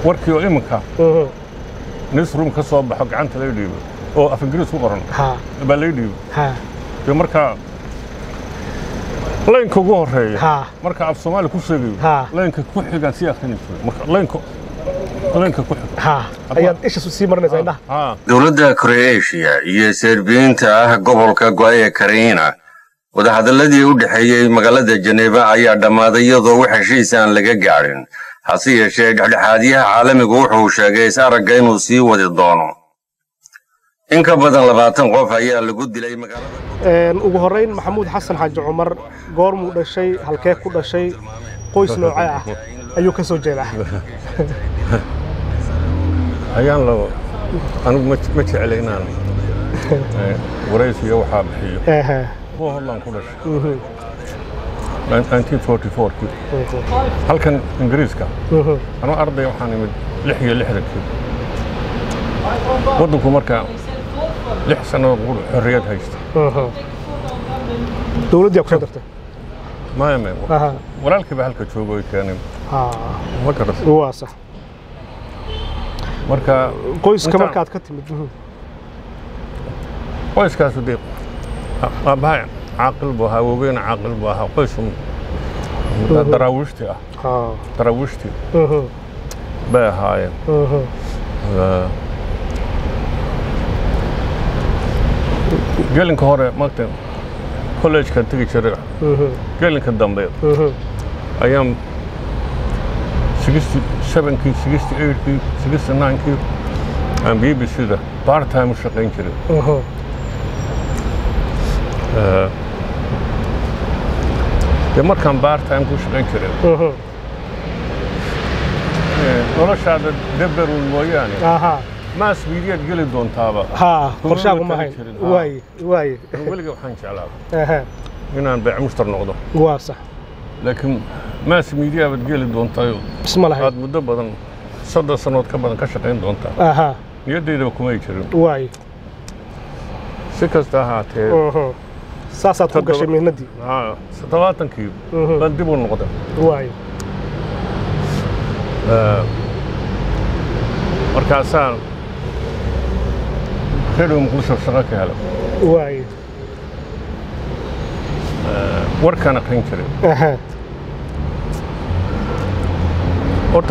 warkii oo iminka Mhm. newsroom ka soo baxo gacanta lay dhiibo oo af ingiriis ku qoran ha baa lay dhiibo ha dee markaa laynka ugu horeeya ha marka af soomaali ku sheegayo Ha. laynka ku xigaan sii akhrini jiray marka laynka laynka ku xiga ha ayaad isha sii marinaysaa indhaha haa dowladda kroeeshiya iyo serbiyiinta ah gobolka go'e karina wadahadalladii u dhexeeyey magaalada jeneba ayaa dhammaaday iyadoo wax heshiis aan laga gaadhin hase yeeshee dhexdhexaadyaha caalamigu wuxuu sheegay is aragga inuu sii wadi doono in ka badan labaatan qof ayaa lagu dilay magaalada Een, ugu horreyn maxamuud xasan xaaji cumar goormuu dhashay halkee ku dhashay qoys noocee ah ayuu ka soo jeedaa ayaan la anigu ma ma jecla inaan eh, waraysiga waxaa bixiyo Ehe. kuwa horlaan ku dhashay Mhm. 1944 halkan ingiriiska Mhm. anuu arday waxaan imid lix iyo lixdankii waddanku markaa lix sannadood qur xorriyad haysta Mhm. dowladdii aa ku soo dartay maya maya Aha. walaalkii baa halka jooga oy keeneen Ha. ma garas waa sax marka qoyska Intaan- markaad ka timid Mhm. qoyskaasu dee aabbahay caaqil buu ahaa awowgeyna caaqil buu ahaa qoysu daraawiishti ah Ha. daraawiishti Mhm. bay ahaayeen Mhm. Eh, gelinka hore maagta kollejka tegi jiray Mhm. gelinka dambe Mhm. ayaan 67kii 68kii 69kii aan b b c-da part time u shaqayn jiray Mhm. Eh, dee markaan part time ku shaqayn jiray Mhm. eh, noloshaada deberun mooyaane Aha. maas miidiyaad geli doontaaba ha qorshaagu ma tagi hayn jirin, ha. waaye waaye weliga waxaan jeclaa Ehe. inaan beec mushtar noqdo waa sax laakiin maas miidiya baad geli doontaayoo isma lahayn aad muddo badan soddon sannood ka badan ka shaqayn doontaa aha niyaddaydaba kumay jirin waaye si kasta ahaatee Mhm. saasaad ku Toddoba- gashay mihnadii haa, toddobaatankii Mhm. baan dib u noqday waaye Eh, markaasaan redhow muqdisho shaqo ka helay waaye warkaan aqrin jiray Aha. horta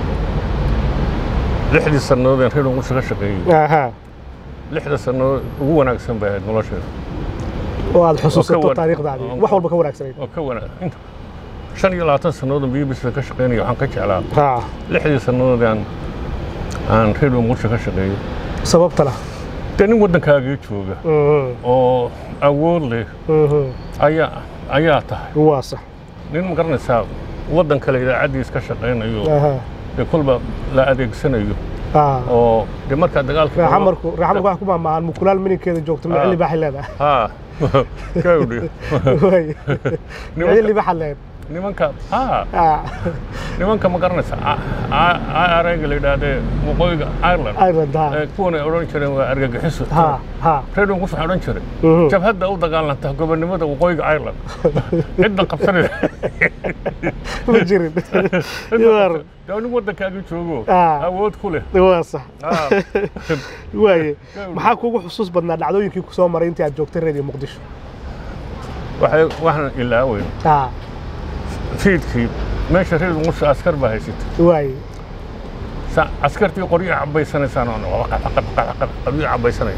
lixdii sannadood aan redhow muqdisho ka shaqeeyey aha lixda sannadood ugu wanaagsan bay ahayd nolosheeda oo aad xusuusato wan- taariikhdaadii oo- wax walba ka wanaagsanayd oo ka wanaag inta shan iyo labaatan sannadood aan bbc ka shaqeynaya waxaan ka jeclaa ha lixdii sannadood aan aan redhow muqdisho ka shaqeeyey sababtana dee nin waddankaagii jooga Mhm. oo awood leh Mhm. ayaa ayaa tahay waa sax nin ma garanaysaa waddan kale idaacaddiis ka shaqaynayo aha dee kolba la adeegsanayo ha oo dee markaa dagaalka raaxamarku raaxamarku waxa ku maamaahan mukulaal mininkeeda joogto micili baaxay leedahay haa kawdhi waaye micili baaxad leed nimanka haa ha nimanka ma garanaysaa arayga la yidhaahdee waqooyiga ireland ireland ha ee kuwan ay odhan jireen waa argagixiso ha ha redon kus waxaa odhan jiray Mhm. jabhadda u dagaalanta gobonnimada waqooyiga ireland cidda qabsanaysa ma jirin Yar. dee nin waddankaagii joogo Ah. awood ku leh waa sax Ah. waaye maxaa kuugu xusuus badnaa dhacdooyinkii ku soo maray intii aad joogtay reediyo muqdisho waxay waxaan ilaaweyn ha fiidkii meesha reer muqdisho askar baa haysata waaye Sa- askartii qoryo cabaysanaysaan oo qoryo cabaysanaya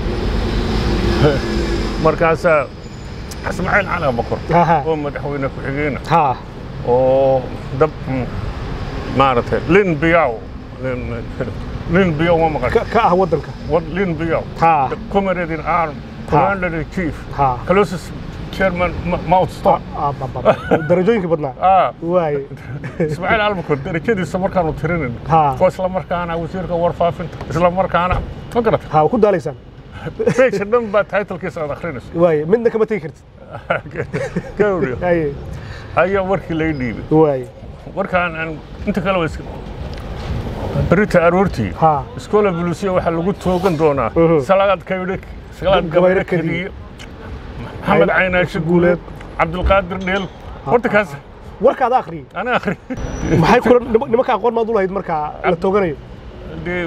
markaasaa ismaaciil cali abakor Aha. oo madaxweyne ku-xigeenah ha oo dab mm, maaragtay lin biyaw Lin- lin biyaw ma maqan ka ka ah waddanka What lin biyaw Ha. The comrade in arm commander in chief Ha. closest chairman Ma- mount stop Ah, ba- ba- ba. darajooyinkii badnaa ah waaye ismaaciil albakor darajadiisa markaanu tirinin Ha. oo isla markaana wasiirka warfaafinta isla markaana ma garata ha ku daalaysaan beesha dhan baa titlekiisa aad akhrinayso waaye midna kama tegi kartid gawdhi haye ayaa warkii lay dhiibay waaye warkaan aan inta kale waa iska berita aroortii ha iskoola buluusiya waxaa lagu toogan doonaa Mhm. salaad kaydhe salaad Gabayre gabayre Kadiye. kadiye maxamed caynaashe guuleed cabdulqaadir dheel horta kaas warka ada akhriyey ana akhri maxay kula nima- nimanka aqoon maad u lahayd markaa la tooganayo dee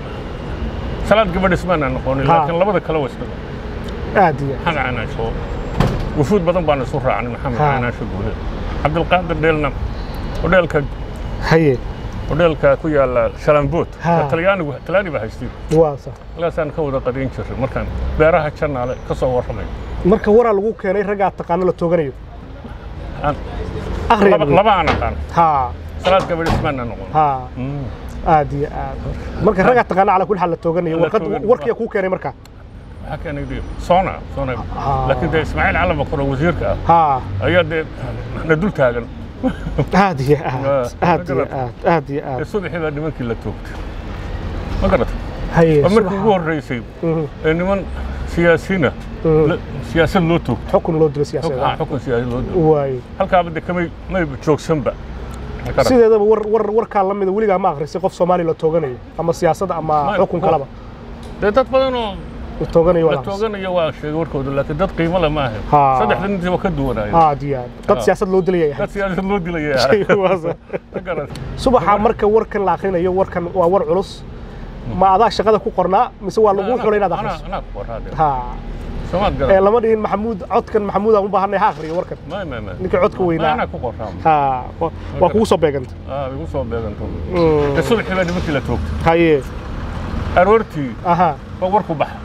salaad gabadhis maana noqonin Ha. laakiin labada kale waa isla aad iyo maxamed canaasho wufuud badan baan isu raacnay maxamed Ha. canaasho guule cabdilqaadir dheelna hodheelka haye hodheelka ku yaala shalambood Ha. talyaanigu talyaani baa haystay waa sax ilaasaan ka wada qadayn jiray markaan beeraha jannaale ka soo warramay marka waraa lagu keenay raggaa taqaano la tooganayo Aan- akhriya laba laba aan aqaan ha salaad gabadhis maana noqon ha Mm. aad iyo aad marka raggaa taqaano calaa kulli xaal la tooganayo La warqad tooganayo. warkiya kuu keenay markaa waxaa keenay dee soona soona Ha. laakiin dee ismaaciil cali bakar oo wasiirka ah ha ayaa dee na dul taagan aad iyo aad Ah, aad iyo garad. aad aad iyo ee aad subaxii baa nimankii la toogtay ma garata haye waa markii subaxa. ugu horreysay Mhm, ee niman siyaasiina mhm. la- siyaasad loo toogto xukun loo dilo Xuk- siyaasadeed ah, xukun siyaasad loo toogto waay halkaaba de kamay may joogsanba Ma garata? sideedaba war war warkaa la mida weligaa ma akhrisay qof soomaali la tooganayo ama siyaasad ama Ma- xukun kalaba dee dad badan oo la tooganayo waa la la akhrisay. tooganayo waa sheegay warkooda laakiin dad qiimo le ma ahayn Ha. saddexda nintii waa ka duwanaayo aad iyo aad dad Ah. siyaasad loo dilaya dad siyaasad loo dilaya Waa sax. ma garata subaxa marka warkan la akhrinayo warkan waa war culus ma adaa shaqada ku qornaa mise waa lagu xulay inaad akhriso anaa ku qoraade ha soomaad ee garata lama dhihin maxamuud codkan maxamuud aan u baahanay ha akhriyo warkan ma ma ma ninkii codka weynaa anaa ku qoraa ha wa- waa kugu soo beeganta ah igu soo beeganto Mm. dee subaxii baa nimankii la toogtay haye aroortii aha baa warku baxa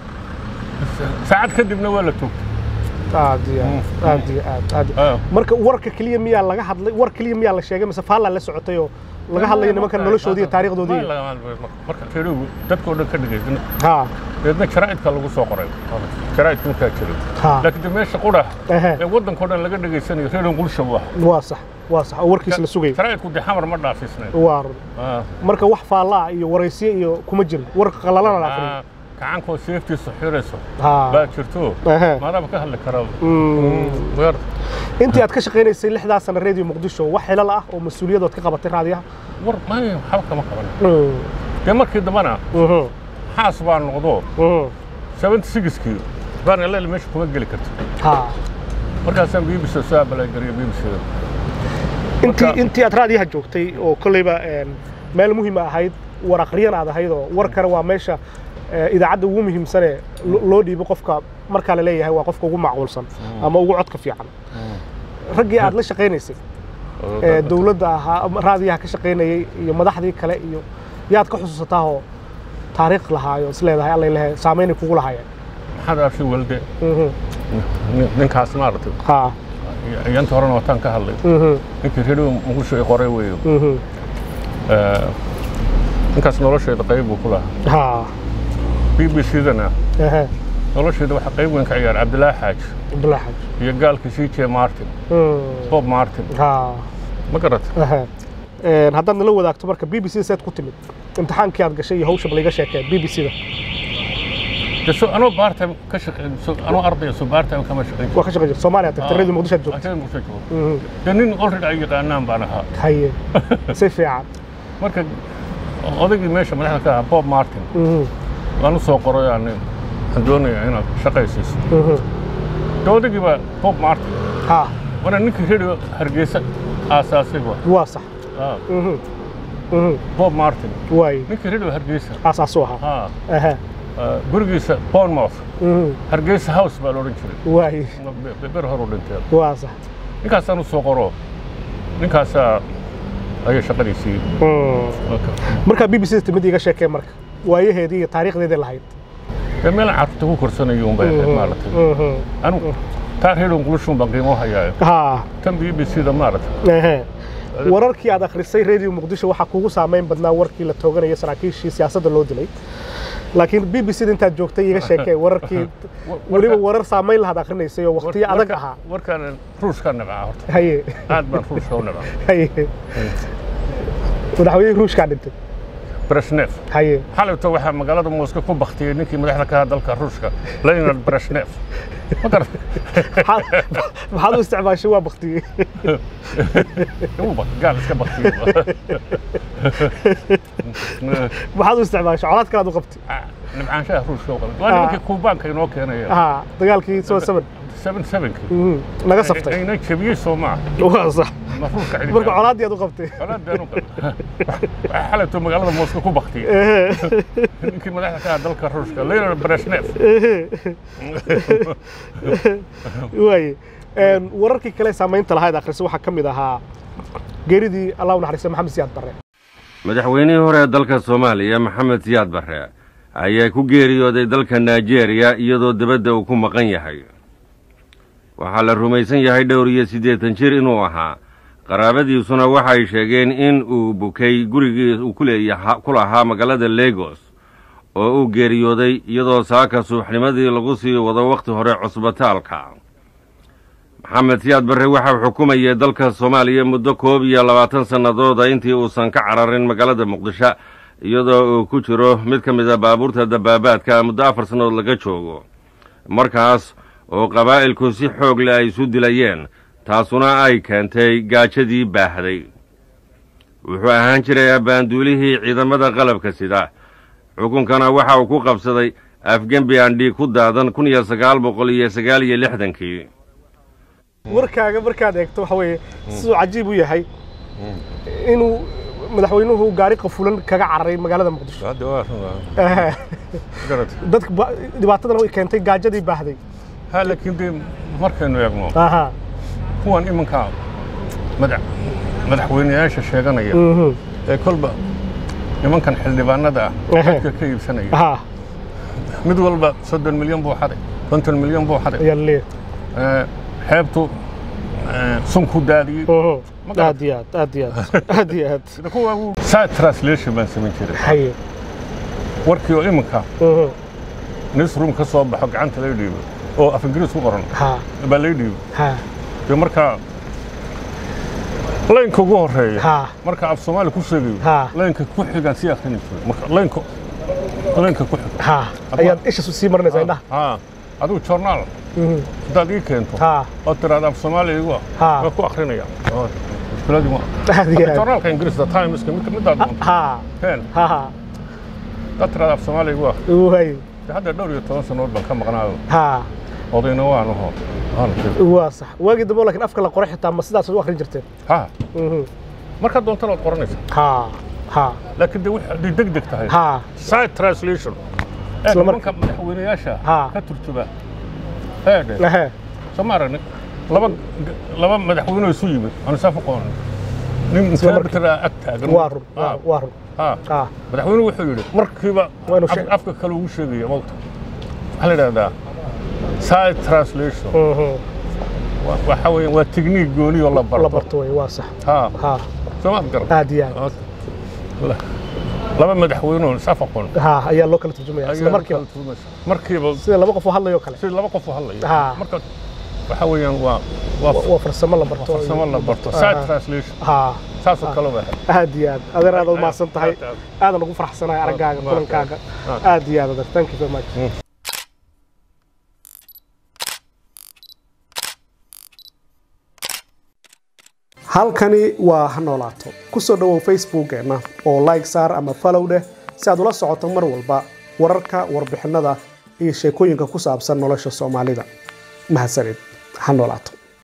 saacad kadibna waa la toogtay aad iyo aad aad iyo aad aad iyo- Ah. marka warka keliya miyaa laga hadlay war keliya miyaa la sheegay mise faallaa la socotay oo laga hadlayo nimanka noloshoodii iyo taariikhdoodii Ma laga hadlayo. marka fiirigu dadkoo dhan ka dhagaysana ha deedna jaraa'idka lagu soo qoray jaraa'idka markaa jiray ha laakiin de meesha qudha ehe ee waddankao dhan laga dhegaysanayo reeran qulsha u ah waa sax waa sax oo warkiis la sugayay jaraa'idku de xamar ma dhaafisnayn waa run Ah, marka wax faallaa iyo waraysiye iyo kuma jirin war qalalana la akhriyo ah, gacankoo seeftiisu xirayso ha baa jirto ehe maadaama ka hadli karaa Mm. weer intii aad ka shaqaynaysay lixdaa sana radio muqdisho wax xilal ah oo mas-uuliyadood ka qabatay raadiyaha war maya waxba kama qaban Mm. dee markii dambana Mhm. xaas baa noqdo Mhm. seventy sixkii baan ilaa meesha kuma geli karto ha markaasaan b b c soo abalagariya b b c intii Marka- intii aad raadiyaha joogtay oo kolleyba een, meel muhiima ahayd war aqriyan aad ahayd oo warkana waa meesha eh, idaacadda ugu muhiimsane lo- loo dhiibo qofka markaa la leeyahay waa qofka ugu macquulsan ama ugu codka fiican raggii aad la shaqaynaysay ee dowladda ahaa ama raadiyaha ka shaqaynayay iyo madaxdii kale iyo yaad ka xusuusataa oo taariikh lahaayo is leedahay allay lehe saamaynay kugu lahaayeen maxaad arshi walde Mhm. nin- ninkaas maaragtay ha yanta horena wataan ka hadlay Mhm. ninkii redio muqdisho ay qoray weeyo Mhm. Eh, ninkaas nolosheeda qayb buu ku lahaa ha b b c dana ehe nolosheeda waxaa qayb weyn ka ciyaara cabdilaahi xaaji abdullahi xaaj iyo gaalkii c j martin Mm. bob martin ha ma garat Aha. Een, haddaad nala wadaagto marka b b c seed ku timid imtixaankii aad gashay iyo hawsha bal iga sheekee b b c da de so anoo baartime ka shaqeyn so anoo ardaya so baartime kama shaqeyn waa ka shaqay jirta soomaaliya tagtay Ah. radio muqdisho aad joogtay Agteeda muqdisho joogo Mhm. de nin already ay yaqaanaan baan ahaa haye si fiican marka odaygii meesha madaxda ka ahaa bob martin Mhm. waan u soo qoray aan waxaan doonayaa inaad shaqaysiiso Mhm. de odaygii baa bob martin ha wana ninkii redio hargeysa aasaasay ba waa sax Ah, Mhm. Mhm. bob martin waay ninkii redio hargeysa aasaasuu ahaa ha Aha. ah, gurigiisa bournemouth Mhm. hargeysa house baa la odhan jiray waay Be- ber horu dhintee waa sax ninkaasaan u soo qoro ninkaasaa ayay shaqadiisii Mm. markaa b b c da timid iga sheekee marka waayaheedii iyo taariikhdeedii lahayd dee meelaan carruurta ku korsanayo un bay ahayd maaragtay Mhm. anigu taa redio ngulishun baan qiimo hayaayo ha tan b b c da maaragtay Ehe. wararkii aad akhrisay radio muqdisho waxaa kugu saamayn badnaa warkii la tooganaya saraakiishii siyaasadda loo dilay laakiin b b c da intaad joogtay iga sheekee wararkii weliba warar saamayn lahaad akhrinaysay oo waqtiyo adag ahaa warkaan ruushka nabcaa horta haye aad baan ruushka u nabcaa haye madaxweynihii ruushkaa dhintay breshnev haye xalayto waxaa magaalada mooska ku baktiyey ninkii madaxda ka ahaa dalka ruushka leonard breshnev ma garat maxaad maxaad u isticmaashay waa baktiyey Uu bak- gaal iska baktiyey maxaad u isticmaashay colaad kalaad u qabtay nibcaanshaha ruushka u qaban waa nimankii kuubaanka inoo keenaya ha dagaalkii soo saban seven sevenkii Mhm. naga saftay ayna jebiyey soo maaha waa sax mafruurka cili marka colaaddii aad u qabtay colaadeenu waxaa xalayto magaalada mooska ku baktiyey Ehe. ninkii madaxda ka ah dalka ruushka leonard brezhnev waaye Een, wararkii kale saamaynta lahayd akhrisa waxaa ka mid ahaa geeridii allah u naxariista maxamed siyaad barre madaxweynihii hore ee dalka soomaaliya maxamed siyaad barre ayaa ku geeriyooday dalka nigeria iyadoo dibadda uu ku maqan yahay waxaa la rumaysan yahay dhowr iyo siddeetan jir inuu ahaa qaraabadiisuna waxay sheegeen in uu bukay gurigii uu ku leeyaha ku lahaa magaalada legos oo uu geeriyooday iyadoo saaka subaxnimadii lagu sii wado wakhti hore cusbitaalka maxamed siyaad barre waxau xukumayay dalka soomaaliya muddo koob iyo labaatan sannadooda intii uusan ka cararin magaalada muqdisho iyadoo uu ku jiro mid ka mid a baabuurta dabaabaadka muddo afar sannadood laga joogo markaas oo qabaa'ilku si xoog leh ay isu dilayeen taasuna ay keentay gaajadii baahday wuxuu ahaan jiray abbaanduulihii ciidamada qalabka sida xukunkana waxa uu ku qabsaday afgembi aan dhiig ku daadan kun iyo sagaal boqol iyo sagaal iyo lixdankii warkaaga markaad eegto waxa weeye siduu cajiib u yahay inuu madaxweynuhu gaari qafulan kaga cararay magaalada muqdisho hadda waa Ehe. garata dadka ba- dhibaatadana way keentay gaajadii baahday ha laakiin dee markaynu eegno aha kuwan iminka madax madaxweyneyaasha sheeganaya Mhm. ee kolba nimankan xildhibaanada ah Ehe. dadka ka iibsanaya aha mid walba soddon milyan buu xaday konton milyan buu xaday ayaa laleeyahay Ee, xeebtu ee, sun ku daadiyey Mhm. Ma garat- aad iyo aad aad iyo aad aad iyo aad sida kuwa uu side translation baan samayn jiray haye warkii oo iminka Mhm. newsroom ka soo baxo gacanta lay dhiibo oo af ingiriis ku qoran ha baa lay dhiibo ha dee markaa laynka ugu horeeya ha marka af soomaali ku sheegayo Ha. laynka ku xigaan sii akhrini jiray marka laynka laynka ku xiga ha ayaad isha sii marinaysaa indhaha ha adigu journaal Mhm. haddaad ii keento ha oo tiraada af soomaali igu ah Ha. waa ku akhrinaya Oo, mushkiladii ma aad iyo aad journaalka ingiriiska timeska mid midaad doonto ha keen ha ha haddaad tiraada af soomaali igu ah waay dee hadda dhowr iyo toban sannadood baan ka maqnaayo ha odayna waan aho waana sheegay waa sax waagii dambe laakiin afka la qoray xitaa ma sidaas u akhrin jirteen ha Mhm. markaad doontana waad qoranaysa ha ha laakiin dee wixii hadday deg deg tahay ha side translation ee Isla nimanka madaxweyneyaasha Ha. ka turjuba eedhe ehe soo ma aragni laba laba madaxweyne oo isu yimid aan isaaf u qoon nin markii. interpreter ah ag taagan waa run Ha, waa- waa run ha. ha madaxweynuhu wuxuu yidhi markiiba Waa inuu af- sheeg- afka kale ugu sheegaya mawta waxaa la idhahdaa side translation Mhm. Wa- waxa weeye waa technique gooni oo la barto la barto way waa sax ha ha soo maad garan aad iyo aad La- laba madaxweyne oo isaaf aqoon ha ayaa loo kala turjumaya isla ayaa markiiba kala turjumaysa. markiiba sida laba qof oo hadlayo kale si laba qof u hadlaya Ha. marka waxa weeyaan waa waa waa farsamo la barto farsamo la barto Ha. side translation ha saasoo kale waa aad iyo aad adeer aad umahadsan tahay Aad, aad. aadan ugu faraxsanahay araggaaga Waa- kulankaaga aad. aad iyo aad adeer thank you very much halkani waa ha noolaato ku soo dhowow facebookeenna oo like saar ama follow dheh si aad ula socoto mar walba wararka warbixinada iyo sheekooyinka ku saabsan nolosha soomaalida mahadsanid ha noolaato